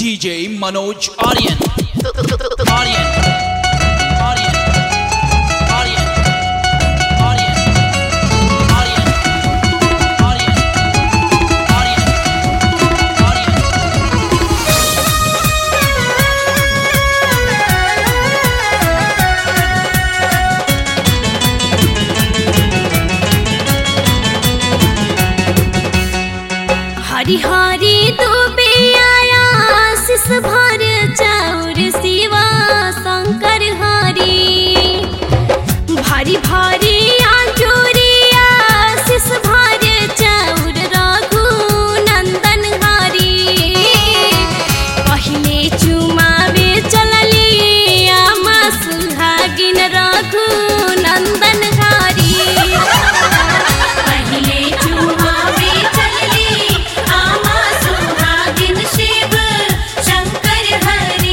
DJ Manoj Aryan. Aryan. Aryan. Aryan. Aryan. Aryan. Aryan. Aryan. Aryan. हरी हरी दुबे आया शिष भर चाउर शिवा शंकर हरी भारी भारी आंजूरिया शिष भर चाउर रघु नंदन हरी पहिले चुमावे चलली आमा सुहागिन रघु नंदन हरी पहिले चुमावे चलली आमा सुहागिन शिव शंकर हरी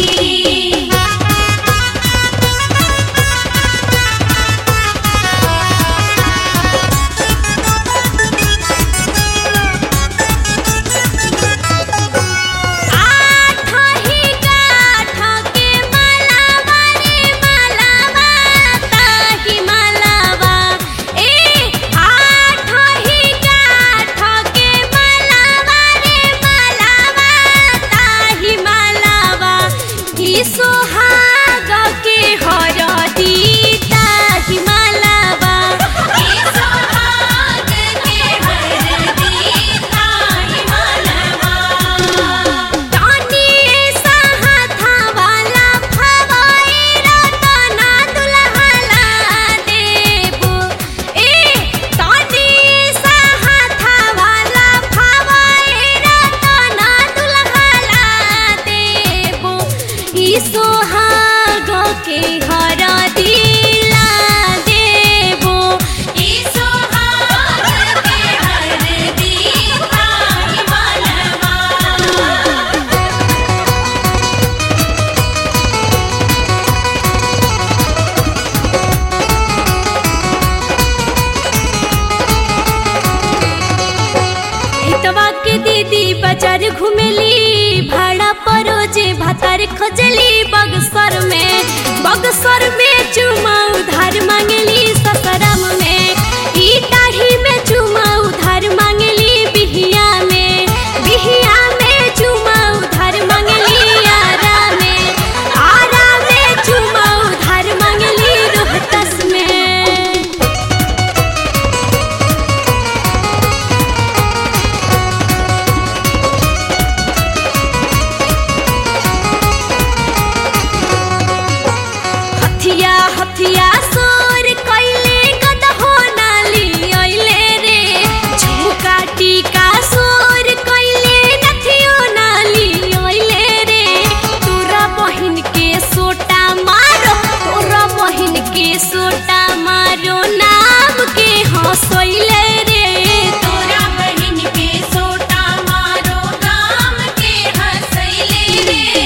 आठ ही गाठ के मालावा रे मालावा ताही मालावा ए आठ ही गाठ के मालावा रे मालावा ताही मालावा ई सोहाग के हरदी ताही मालावा ए सोहाग के हरदी ताही मालवा तानी साहा वाला फवाई रतना दुल्हला देबो ए तानी साहा वाला फवाई रतना दुल्हला देबो ई सोहाग के हर दिला देबो ए सोहाग के हरदी ताही मालवा हितवा के दीदी बाजार घुमेली भाड़ा परोजे भातार खोजली बगसर में बगसर में चुमा उधार मांगली ससरम में ई दाढ़ी में चुमा उधार मांगली बिहिया में बिहिया में चुमा उधार मांगली आरा में आरा में चुमा उधार मांगली रोहतस में हथिया हथिया सोर कइले गदहो नाली अइले रे झुमका टीका सोर कइले नथियो नाली अइले रे तोरा बहिन के सोटा मारो तोरा बहिन के सोटा मारो नाम के हंसइले रे तोरा बहिन के सोटा मारो गाम के हंसैले रे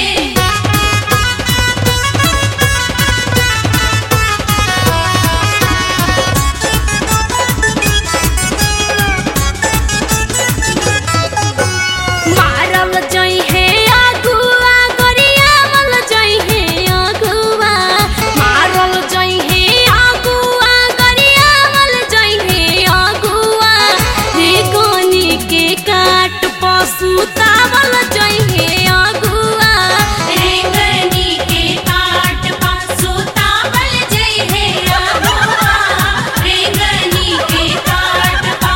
मारल जई हे अगुआ गरियावल जई हे अगुआ मारल जई हे अगुआ गरियावल जई हे अगुआ रे कोनी के काट पशु तावल जई हे अगुआ रेंगनी के काट पासो तावल जय हे अगुआ रेंगनी के काट पा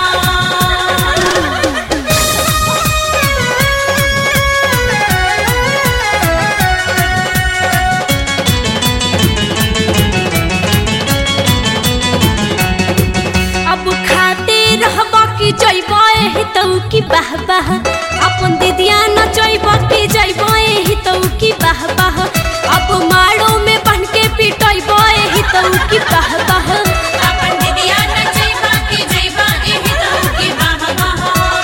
अब खाते रहबा की जइबा एही तौ की बाह बाह अपन दीदिया न जइबा की जइबा एही तौ की बाह बाह अब माड़ो में बन के पिटइबा एही तौ की बाह बाह अपन दिदिया न जइबा के जइबा एहि तू के बाह बाह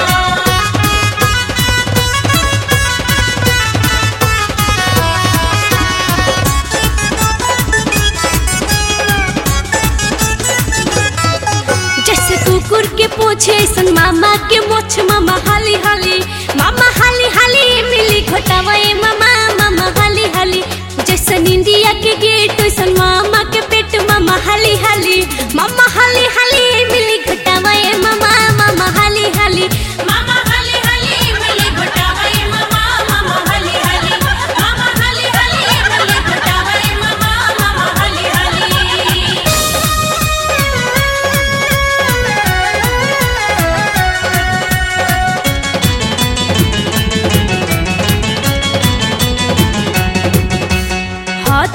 जैसे कुकुर के पूछे ऐसन मामा के मोछ मामा हाली हाली मामा हाली हाली मिली घोटावा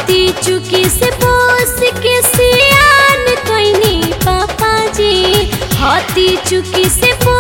हती चुकी से पोस के सियान कैनी पापा जी हती चुकी से पोस